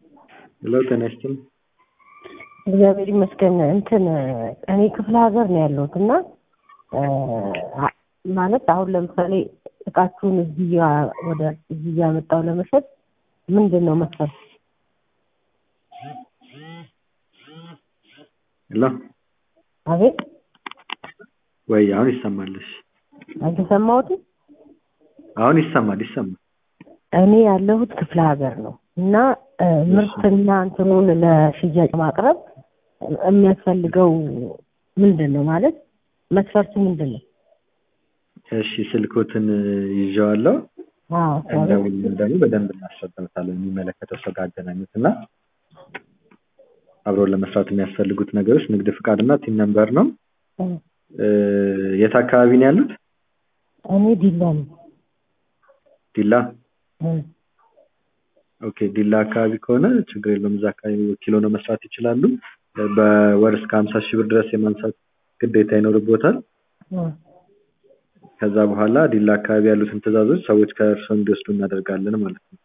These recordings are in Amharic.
ሄሎ ጤና ይስጥልኝ። እግዚአብሔር ይመስገን። እንትን እኔ ክፍለ ሀገር ነው ያለሁት እና አ- ማለት አሁን ለምሳሌ እቃችሁን እዚህ ያ- ወደ እዚህ ያመጣው ለመሸጥ ምንድን ነው መስፈርት? ሄሎ አቤት ወይ አሁን ይሰማልሽ? አልተሰማሁትም። አሁን ይሰማል ይሰማል። እኔ ያለሁት ክፍለ ሀገር ነው እና እ፣ ምርትና እንትኑን ለሽያጭ ማቅረብ የሚያስፈልገው ምንድን ነው ማለት መስፈርቱ ምንድን ነው? እሺ ስልኮትን ይዤዋለሁ። አዎ እንደውም ደግሞ በደንብ እናስረዳታለን። የሚመለከተው ሰው ጋር አገናኙት እና አብረውን ለመስራት የሚያስፈልጉት ነገሮች ንግድ ፍቃድ እና ቲን ነምበር ነው። እ፣ እ፣ የት አካባቢ ነው ያሉት? እኔ ዲላ ነው። ዲላ። እ፣ ኦኬ ዲላ አካባቢ ከሆነ ችግር የለውም። እዛ አካባቢ ወኪል ሆነው መስራት ይችላሉ። በወር እስከ ሀምሳ ሺህ ብር ድረስ የማንሳት ግዴታ ይኖርቦታል። እ፣ ከዛ በኋላ ዲላ አካባቢ ያሉትን ትዕዛዞች ሰዎች ከእርስዎ እንዲወስዱ እናደርጋለን ማለት ነው።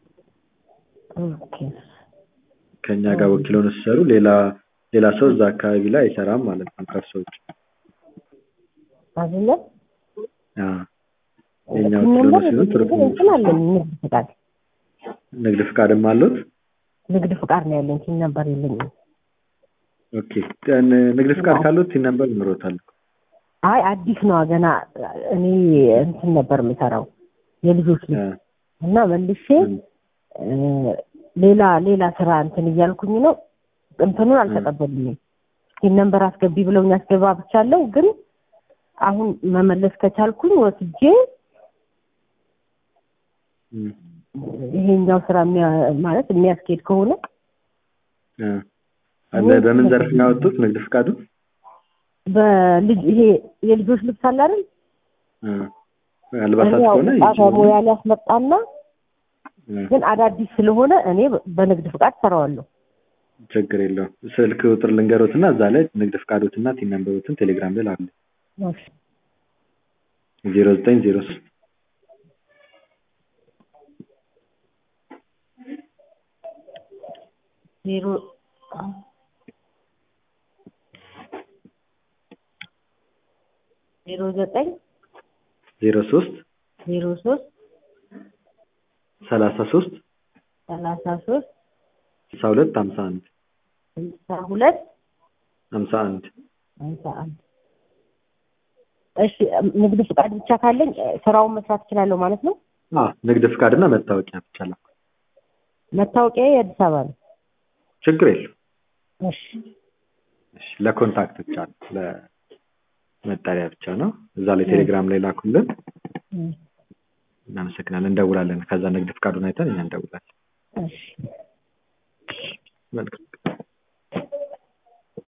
ኦኬ ከእኛ ጋር ወኪል ሆነው ሲሰሩ ሌላ ሌላ ሰው እዛ አካባቢ ላይ አይሰራም ማለት ነው ከእርስዎ ውጭ። አይደለ? አዎ። የእኛ ቲን ወኪል ሆነው ነምበር ሲሆን ግን ትርጉም እንትን አለኝ ንግድ ፍቃድ ንግድ ፍቃድም አሉት? ንግድ ፍቃድ ነው ያለኝ ቲን ነምበር የለኝም። ኦኬ ንግድ ፍቃድ ካሉት ቲን ነምበር ይኖሮታል። አይ አዲስ ነው ገና እኔ እንትን ነበር የምሰራው የልጆች ልጅ አ፣ እና መልሼ ም፣ እ፣ ሌላ ሌላ ስራ እንትን እያልኩኝ ነው። እንትኑን አልተቀበሉኝም። ይህን ነንበር አስገቢ ብለውኝ አስገባብቻለሁ። ግን አሁን መመለስ ከቻልኩኝ ወስጄ ም፣ ይሄኛው ስራ የሚያ- ማለት የሚያስኬድ ከሆነ አ። በ- በምን ዘርፍ ነው ያወጡት ንግድ ፍቃዱ? በልጅ ይሄ የልጆች ልብስ አለ አይደል? አ፣ አልባሳት እኔ ያው ከሆነ ጣፋ ይችላሉ። ሙያ ሊያስመጣና አ፣ ግን አዳዲስ ስለሆነ እኔ በንግድ ፍቃድ ሰራዋለሁ። ችግር የለውም። ስልክ ቁጥር ልንገሮትና እዛ ላይ ንግድ ፍቃዶትና ቲን ነምበሮትን ቴሌግራም ላይ ላሉ ዜሮ ዘጠኝ ዜሮ ሶስት ዜሮ ዜሮ ዘጠኝ ዜሮ ሶስት ዜሮ ሶስት ሰላሳ ሶስት ሰላሳ ሶስት ስልሳ ሁለት ሀምሳ አንድ ስልሳ ሁለት ሀምሳ አንድ ሃምሳ አንድ እሺ ንግድ ፍቃድ ብቻ ካለኝ እ፣ ስራውን መስራት እችላለሁ ማለት ነው። አዎ ንግድ ፍቃድና መታወቂያ ብቻ ላ መታወቂያ የአዲስ አበባ ነው። ችግር የለውም። እሺ እሺ፣ ለኮንታክት ብቻ ነው ለመጠሪያ ብቻ ነው። እዛ ላይ ቴሌግራም ላይ ላኩልን። እ፣ እናመሰግናለን። እንደውላለን። ከዛ ንግድ ፍቃዱን አይተን እኛ እንደውላለን። እሺ መልካም